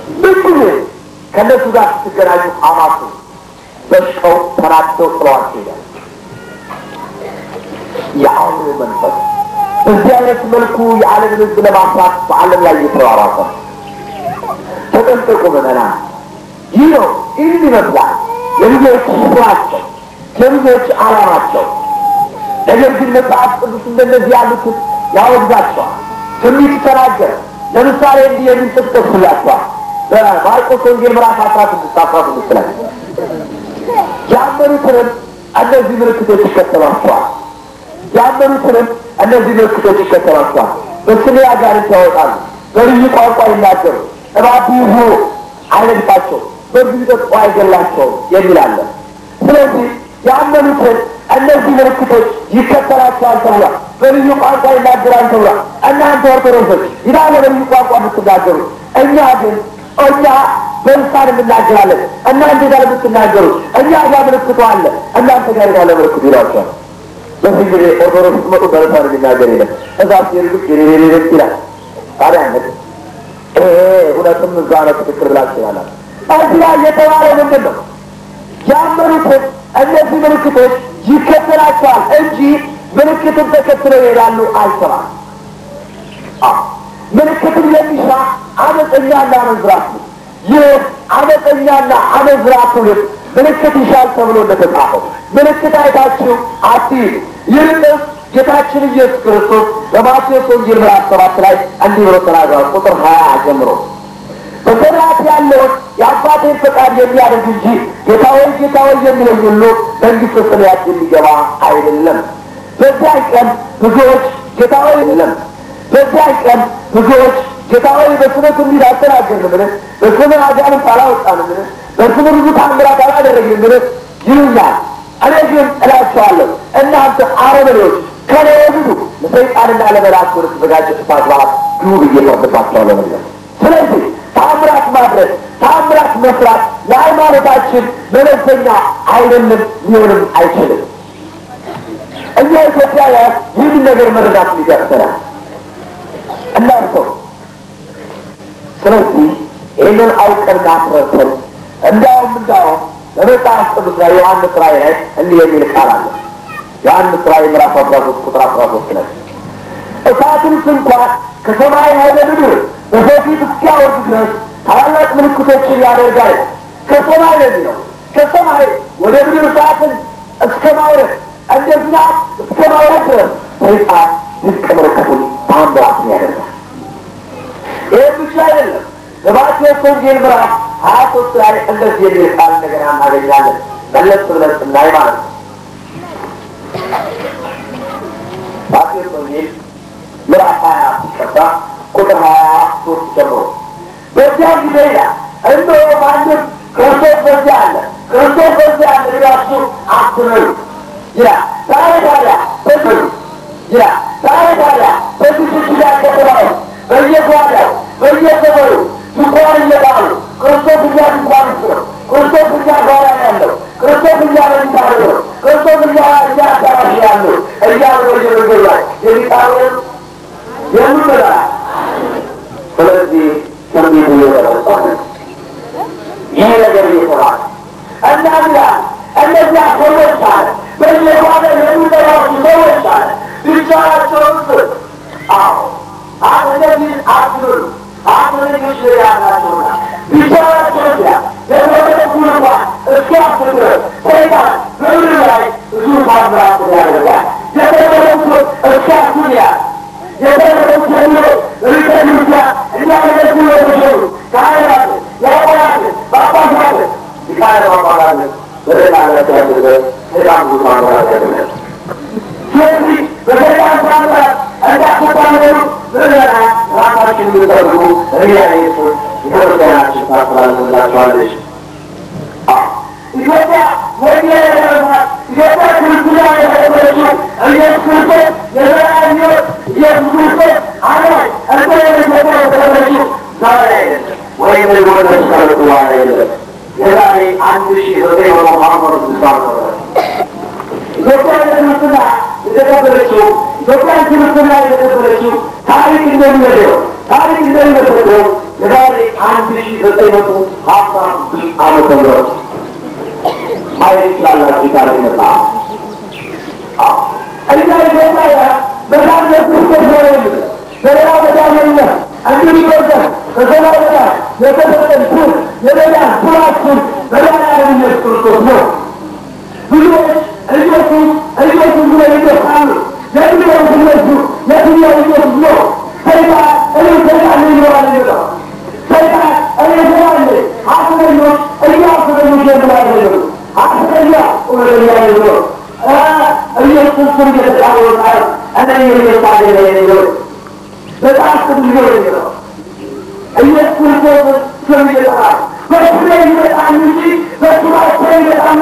ምን ጊዜ ከእነሱ ጋር ስትገናኙ አማቱ በሽተው ተናድተው ጥለዋቸው ይሄዳል። የአውሬው መንፈስ በዚህ አይነት መልኩ የዓለምን ሕዝብ ለማፍራት በዓለም ላይ እየተሯሯጠ ነው። ተጠንቀቁ ምዕመናን። ይህ ነው ይህን ይመስላል የልጆች ስራቸው፣ የልጆች ዓላማቸው። ነገር ግን መጽሐፍ ቅዱስ እንደነዚህ ያሉትን ያወግዛቸዋል። ትንቢት ተናገረ። ለምሳሌ እንዲህ የሚል ጥቅስ ጠቅስላቸዋል። በማርቆስ ወንጌል ምዕራፍ አስራ ስድስት አስራ ስድስት ላይ ያመኑትንም እነዚህ ምልክቶች ይከተሏቸዋል። ያመኑትንም እነዚህ ምልክቶች ይከተሏቸዋል። በስሜ አጋንንት ያወጣሉ፣ በልዩ ቋንቋ ይናገሩ፣ እባብ ይዞ አይነድፋቸው፣ በዚህ ቢጠጡ አይገላቸውም የሚል አለ። ስለዚህ ያመኑትን እነዚህ ምልክቶች ይከተላቸዋል ተብሏል። በልዩ ቋንቋ ይናገራል ተብሏል። እናንተ ኦርቶዶክሶች ይላለ በልዩ ቋንቋ የምትናገሩ፣ እኛ ግን እኛ በልሳን እንናገራለን። እናንተ ጋር የምትናገሩ እኛ ጋር ምልክቱ አለ፣ እናንተ ጋር ያለ ምልክቱ ይላቸዋል። በዚህ ጊዜ ኦርቶዶክስ መጡ በልሳን የሚናገር የለም። እዛ ሲሄዱ ሬሬሬሬ ይላል። ታዲያ እውነትም እዛ ነው ትክክል ብላ ትችላላል። እዚህ ላይ የተባለ ምንድን ነው? ያመኑትን እነዚህ ምልክቶች ይከተላቸዋል እንጂ ምልክትን ተከትለው ይሄዳሉ አይሰራም። ምልክትን የሚሻ አመፀኛና አመንዝራት ነው። ይህ አመፀኛና አመንዝራ ትውልድ ምልክት ይሻል ተብሎ እንደተጻፈው ምልክት አይታችሁ አትሂዱ። ይልቅስ ጌታችን ኢየሱስ ክርስቶስ በማቴዎስ ወንጌል ምዕራፍ ሰባት ላይ እንዲህ ብሎ ተናግሯል። ቁጥር ሀያ ጀምሮ በሰማያት ያለውን የአባቴን ፈቃድ የሚያደርግ እንጂ ጌታ ሆይ ጌታ ሆይ የሚለኝ ሁሉ መንግሥተ ሰማያት የሚገባ አይደለም። በዚያ ቀን ብዙዎች ጌታ ሆይ የለም። በዚያ ቀን ብዙዎች ጌታ ሆይ በስምህ ትንቢት አልተናገርንምን? በስምህ አጋንንት አላወጣንምን? በስምህ ብዙ ታምራት አላደረግንምን? ይሉኛል። እኔ ግን እላቸዋለሁ እናንተ አረመኔዎች ከኔ ውጡ፣ ለሰይጣንና ለመላእክት ወደ ተዘጋጀ እሳት ባህር ግቡ ብዬ ፈርድባቸዋለሁ ነው። ስለዚህ ታምራት ማድረግ ታምራት መስራት ለሃይማኖታችን መለዘኛ አይደለም፣ ሊሆንም አይችልም። እኛ ኢትዮጵያውያን ይህን ነገር መረዳት ሊደርሰናል እናርሰው። ስለዚህ ይህንን አውቀንና አስረድተን እንዳውም እንዳውም በመጽሐፍ ቅዱስ ላይ ዮሐንስ ራእይ ላይ እንዲህ የሚል ቃል አለ። ዮሐንስ ራእይ ምዕራፍ አስራ ሶስት ቁጥር አስራ ሶስት ላይ እሳትንስ እንኳን ከሰማይ ወደ ምድር በሰው ፊት እስኪያወርድ ድረስ ታላላቅ ምልክቶችን ያደርጋል። ከሰማይ ነው የሚለው ከሰማይ ወደ ምድር እሳትን እስከ ማውረድ እንደ ዝናብ እስከ ማውረድ ድረስ ሰይጣን ድንቅ ምልክቱን ታምራትን ያደርጋል። ይህ ብቻ አይደለም። በማቴዎስ ወንጌል ምዕራፍ ሀያ ሶስት ላይ እንደዚህ የሚል ቃል እንደገና እናገኛለን። መለስ ብለን ስናይ ማለት ነው። ማቴዎስ ወንጌል ምዕራፍ ሀያ ሲቀባ ቁጥር ሀያ ሶስት ጀምሮ በዚያ ጊዜ ይላል እነሆ ማንም ክርስቶስ በዚያ አለ፣ ክርስቶስ በዚያ አለ ብላችሁ አትበሉ ይላል። ዛሬ ታዲያ በምሉ ይላል። ዛሬ ታዲያ በዚህ ሽሽጋ ከተማው በየጓዳው በየሰፈሩ ድንኳን እየጣሉ ክርስቶስ እኛ ድንኳን ውስጥ ነው፣ ክርስቶስ እኛ ጓዳ ያለው፣ ክርስቶስ እኛ መኝታ ነው፣ ክርስቶስ እኛ እኛ አዳራሽ ያለው እያሉ በየመንገዱ ላይ የሚጣሉ የምንበላ ስለዚህ ትንቢቱ እየተረሳ ይህ ነገር እየተባለ እና ላ እነዚያ ሰዎች አለ በየጓዳ የሚጠራሱ ሰዎች አለ ብቻቸውን ስ አዎ እነዚህ አትበሉ አትበልጆች ያላቸውና ብቻቸውን ያ ለተወደቁ እንኳን እስኪያስብ ሰይጣን በምድር ላይ ብዙ ታምራት ያደርጋል። የተመረጡ እስኪያስብ ያ የተመረጡ ጀምሮ ሪቀሉታ እያመለኩ የተሸሩ ካህናት፣ ዲያቆናት፣ ጳጳሳት ሊቃነ ጳጳሳት በደላለት ያደርገ በጣም ብዙ ታምራት ያደርጋል። ስለዚህ በሰይጣን ታምራት እንዳትታመኑ ምዕመና ራሳችን ብንጠርጉ ሪያሌቶች የክርስቲያናችን ታስተላልፍላችኋለች። ኢትዮጵያ ወዲያ ያደረጓት ኢትዮጵያ ክርስትና የተቀበለችው ኢየሱስ ክርስቶስ የዘላለም ሕይወት ኢየሱስ ክርስቶስ አዳኝ እንደ ኢትዮጵያ የተቀበለችው ዛሬ አይደለም፣ ወይም ደግሞ ተስቀለቱ በኋላ አይደለም። የዛሬ አንድ ሺ ዘጠኝ መቶ አመት ስልሳ ነበረ ኢትዮጵያ ክርስትና የተቀበለችው ኢትዮጵያ ክርስትና የተቀበለችው ታሪክ እንደሚመደው ታሪክ እንደሚመሰክረው የዛሬ አንድ ሺ ዘጠኝ መቶ ሀምሳ ስድስት ዓመተ ምህረት ማየት ይችላላችሁ። ታሪክ መጽሐፍ እኛ ኢትዮጵያ በጣም ለክርስቶስ ነው በሌላ በዳመኛ እንዲህ ይወዘን በሰማይ በላይ የተሰጠን ሱር የሌላን ሱራችን በላያ ኢየሱስ ክርስቶስ ነው። ብዙዎች ኢየሱስ ኢየሱስ ብለው ይገፋሉ። የትኛው እነሱ የትኛው ኢየሱስ ነው? ሰይጣን እኔ ሰይጣን ነኝ ይለዋል የሚለው ሰይጣን እኔ ሰይጣን ነኝ ሐሰተኞች እያሰተኞች የምላለ ሐሰተኛ እውነተኛ ነው ኢየሱስ ስም እየተጫወታል እኔ የሚሳለ ነው በጣም ስም ነው የሚለው ኢየሱስ ክርስቶስ ስም እየጠራ በስሜ ይመጣል እንጂ በስማቸው ይመጣል